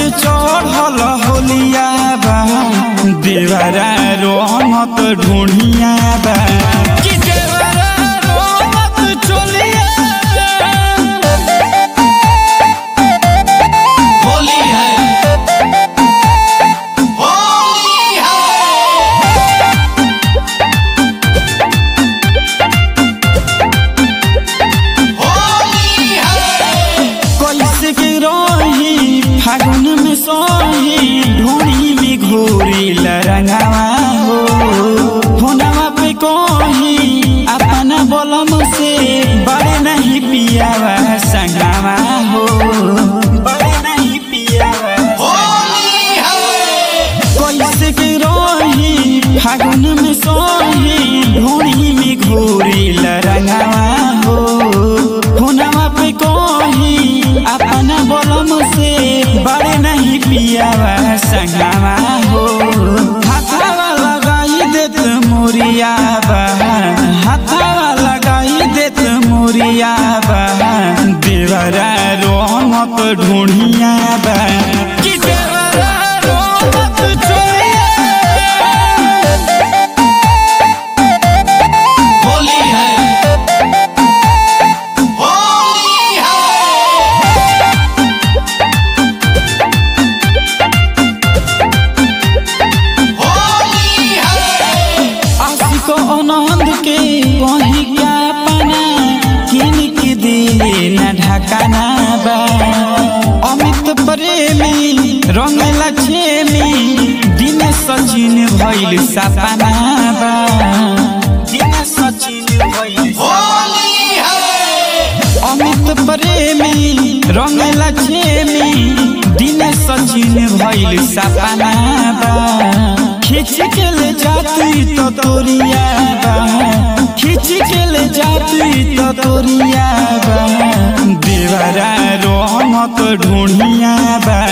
चढ़ल होलिया बा देवरा रोमत ढूढ़िया बा कि देवरा रोमत चोलिया बा। होली है होली है होली है कैसे के रही फागुन में सोही ढूंढी में घोरी लरंगावा हो फोनवा पे कोही अपना बलम से बड़े नहीं पियावा संगावा हो बड़े नहीं पियावा होली है कैसे के रही फागुन में सोही ढूंढी में घोरी लरंगावा हो फोनवा पे कोही अपना बलम से बड़े नहीं पियावा संगावा हो हाथावा लगाई देत मोरिया बा हाथावा लगाई देत मोरिया बा देवरा रोमत ढूढ़िया बा कि देवरा रोमत चोरिया होली है होली है होली है आशिक आनंद के कहीं क्या पना किन के दिले न ढकाना बा अमित प्रेमी रंग लक्ष्मी दिन सचिन भइल सपना बा दिन सचिन भइल होली है अमित प्रेमी रंग लक्ष्मी दिन सचिन भइल सपना बा खींच के ले जाती तो तोरिया बा खींच के ले जाती तो तोरिया बा देवरा रोमत ढूढ़िया बा